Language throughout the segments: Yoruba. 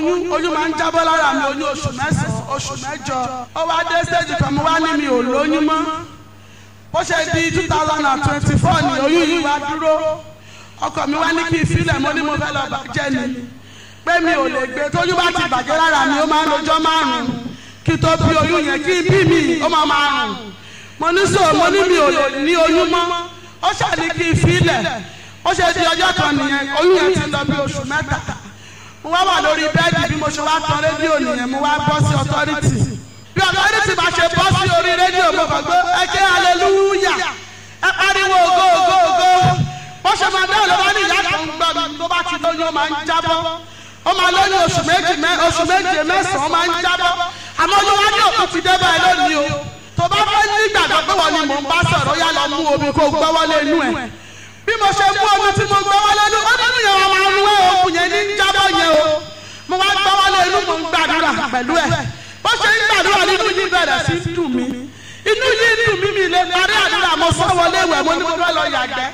oyún oyún máa ń jábọ́ lára mi oyún oṣù mẹ́sàn-án oṣù mẹ́jọ ó wá dé stage kan mo wá ní mi ò lóyún mọ́ bó ṣe di two thousand and twenty four ni oyún yìí wá dúró ọkọ mi wá ní kí n filẹ̀ mo ní mo fẹ́ lọ bàjẹ́ ni pé mi ò lè gbé tóyún bá ti bàjẹ́ lára mi ó máa ń lọ́jọ́ márùn-ún kí tó bí oyún yẹn kí n bí mi ó máa máa rùn mo ní sọ mo ní mi ò lè ní oyún mọ́ ó ṣàní kí n filẹ̀ ó ṣe di ọjọ́ kan nìyẹn oyún yẹn ti lọ bí oṣù mẹ́ta mo wá wà lórí bẹ́ẹ̀dì bí mo ṣe wá tan rédíò nìyẹn mo wá bọ́ sí ọtọ́rìtì bí ọtọ́rìtì bá ṣe bọ́ sí orí rédíò mo kàn gbé ẹ ké aleluya ẹ pariwo ògo ògo ògo bó ṣe máa dáhùn lọ́wọ́ ní ìyá kan gbọ́ mi tó bá ti lóyún ó máa ń jábọ́ ó máa lóyún oṣù méjì mẹ́ oṣù méje mẹ́sàn-án ó máa ń jábọ́ àmọ́ oyún wá ní òkú ti dé báyìí lónìí o tó bá fẹ́ nígbàgbọ́ pé wọ́n ni mò ń bá sọ̀rọ̀ yá lọ mú omi kó gbọ́wọ́lé inú ẹ̀ bí mo ṣe mú omi tí mo gbọ́wọ́lé inú ó nínú yẹn wọn máa ń wé òkú yẹn ní jábọ́ yẹn o mo wá gbọ́wọ́lé inú mo ń gbàdúrà pẹ̀lú ẹ̀ bó ṣe ń gbàdúrà nínú yìí bẹ̀rẹ̀ sí dùn mí inú yìí dùn mí mi lè parí àdúrà mo sọ wọlé ìwẹ̀ mo ní mo fẹ́ lọ yàgbẹ́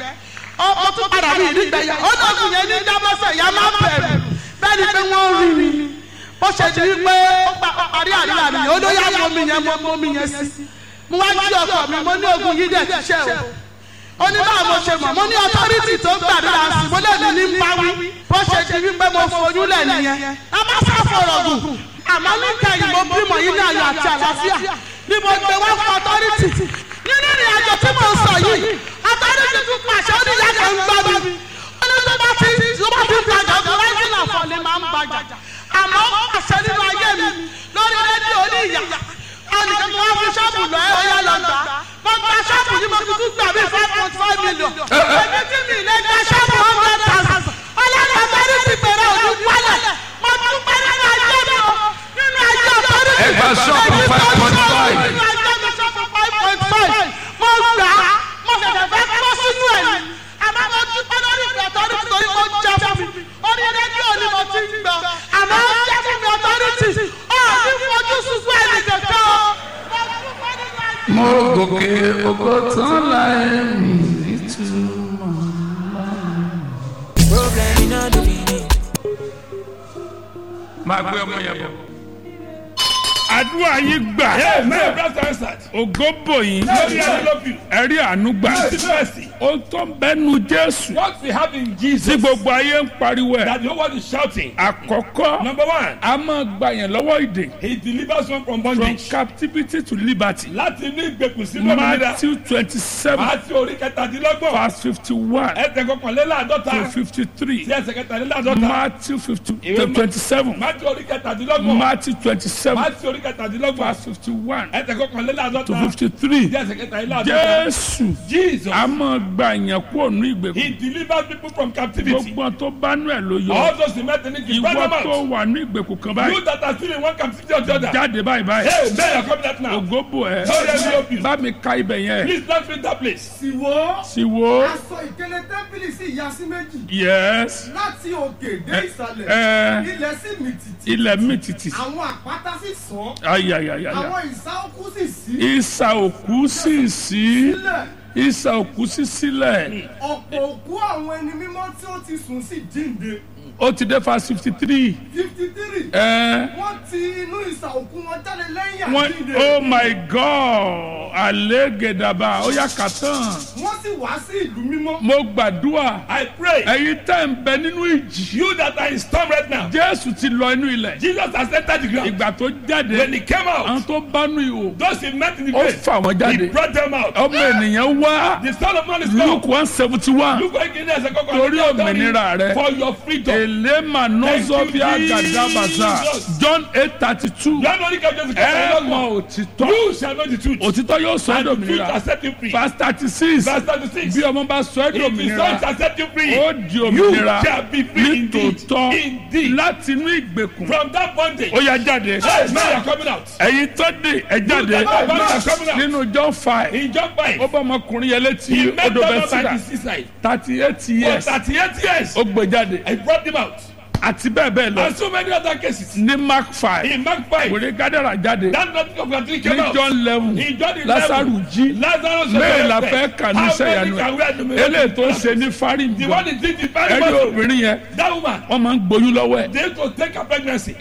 ó tún padà mí ìdígbẹ̀yà ó dọ̀kùn yẹn ní jábọ́sẹ̀ yá má bẹ̀rù bẹ́ẹ̀ ni pé wọ́n rí mi bó ṣe di wípé ó parí àdúrà mi ó ló yá mọ́ mi yẹn mọ́ mi yẹn sí mo wá jí ọkọ mi mo ní ogun yìí dẹ̀ ti ṣe o ó ní báwo mo ṣe mọ̀ mo ní ọtọ́rìtì tó gbàdúrà sí mo lè ní ní pawí bó ṣe di wípé mo foyún lẹ̀ nìyẹn a má sá fọ̀rọ̀ gùn àmọ́ níkẹyìn mo bímọ yìí ní ayọ̀ àti àlàáfíà ni mo gbé wá fún ọtọ́rìtì nínú ìrìn àjò tí mo sọ yìí ọtọ́rìtì tún pàṣẹ ó ní ìyá kan ń gbọ́ mi ó ní tó bá ti tó bá ti gbàgbọ́ tó bá ti là fọ́ ni máa ń gbàgbà àmọ́ ó pàṣẹ nínú ayé mi lórí rédíò ní ìyá ẹnìkan mo wá fún ṣọ́ọ̀bù lọ ẹ̀ ọ̀yá lọ gbà mo gba ṣọ́ọ̀bù yìí mo fi tún gbà bí five point five million èmi tí mi lè gba ṣọ́ọ̀bù hundred thousand ọlọ́run ọ̀tọ́rí ti bẹ̀rẹ̀ òní wálẹ̀ mo tún pẹ́ nínú ayé mi o nínú ayé ọ̀tọ́rí ti Ẹ gba ṣọ́ọ̀bù five point five. nínú ayé mi ṣọ́ọ̀bù five point five mo gbà á mo ṣẹ̀ṣẹ̀ fẹ́ kọ́ sínú ẹ̀ ni àmọ́ mo tún pẹ́ lórí ìgbà ọ̀tọ́rí ti torí mo jẹ́ fún mi orí rédíò ni mo ti ń gbọ́ àmọ́ ó jẹ́ fún mi ọ̀tọ́rí ti ọ̀ ní fojú sunkún ẹnì kankan o mo gòkè ògo tán láì mí nítumọ̀. Problem in all the meaning. máa gbé ọmọ yẹn bọ̀. àdúrà yín gbà Amen. Brother answered. ògo bò yín Glory and love you. ẹ̀rí àánú gbà Mercy, mercy. ohun tó ń bẹ́nu jésù What we have in tí Jesus gbogbo ayé ń pariwo ẹ̀ that the whole world is shouting. àkọ́kọ́ Number one, a máa gba yẹn lọ́wọ́ ìdè he delivers one from from bondage. captivity to liberty Láti inú ìgbèkùn sínú òmìnira. matthew twenty seven Àti orí kẹtàdínlọ́gbọ̀n. verse fifty one Ẹsẹ̀ kọkànléláàdọ́ta. to fifty three Sí ẹsẹ̀ kẹtàdínláàdọ́ta. matthew fifty Ìwé Ma- twenty seven Máti orí kẹtàdínlọ́gbọ̀n. matthew twenty seven Máti orí kẹtàdínlọ́gbọ̀n. verse fifty one Ẹsẹ̀ to kọkànléláàdọ́ta. fifty three Sí ẹsẹ̀ kẹtàdínláàdọ́ta. jésù Jesus. a máa gba yẹn kúrò ní ìgbèkùn He delivers people from captivity. gbogbo tó bá nú ẹ̀ ló yọ All those who met in it, you bring ìwọ them tó out. wà ní ìgbèkùn kan báyìí You that are still in one captivity or the other. jáde báyìí báyìí Hey, man, you're coming out now. ògóbò ẹ Sorry, I help you. bá mi ka ibẹ̀ yẹn Please don't read that place. sì wò sì wo aṣọ ìkélé tẹ́ḿpìlì sì ya sí méjì yes láti òkè dé ìsàlẹ̀ ẹ ilẹ̀ sì mì tìtì ilẹ̀ mi tìtì àwọn àpáta sì sàn ayayayaya àwọn ìsà òkú sì sí ìsà òkú sì sí sílẹ̀ ìsà òkú sí sílẹ̀ ọ̀pọ̀ òkú àwọn ẹni mímọ́ tí ó ti sùn sí jíǹde ó ti dé fa fifty three fifty three ẹ wọ́n ti inú ìsà òkú wọn jáde lẹ́yìn wọ́n àjíǹde oh my god àlégèdàbà ó yà kàtàn wọ́n sì wá sí ìlú mímọ́ mo gbàdúrà I pray. ẹ̀yin tẹ́ ń bẹ nínú ìjì You that are in storm right now. jésù ti lọ inú ilẹ̀ Jesus has entered the ground. ìgbà tó jáde When he came àwọn out, tó bánú ihò those he met in the ó grave, fà wọ́n he jáde brought them out. ọmọ ènìyàn wá The son of man is luke come. one seventy one Look what he has a Torí òmìnira rẹ. For your freedom. elema nozobia Thank you, gadabaza Jesus. john eight thirty two You are not going to ẹ mọ òtítọ́ You shall know the truth. òtítọ́ yóò sọ ẹ́ And the truth dòmìnira shall set you free. verse thirty six Verse 36. bí ọmọ bá sọ ẹ́ If the son dòmìnira shall set you free, ó di you òmìnira shall be free indeed. nítòótọ́ Indeed. láti inú ìgbèkùn From that bondage. ó yá jáde Hey, man, you are coming out. ẹ̀yin tó dé ẹ jáde that are coming out. nínú john five In John 5, ó bá ọmọkùnrin yẹn létí he met odò them by bẹ́sídà the seaside. thirty eight For years 38 years, ó gbé jáde I brought them out. àti bẹ́ẹ̀ bẹ́ẹ̀ lọ And so many other cases. ní mark five In Mark 5, wòlé gádàrà jáde that nothing of God came ní out. john eleven In John 11, lásàrù jí Lazarus bẹ́ẹ̀ la resurrected. fẹ́ kà ní How sẹ́yànú many can we have ẹ̀ numerated? eléyìí tó ń ṣe ní fárí The one nǹkan is did the very ẹ̀rí much. obìnrin yẹn That woman, wọ́n máa ń gboyún lọ́wọ́ ẹ̀ they to take her pregnancy.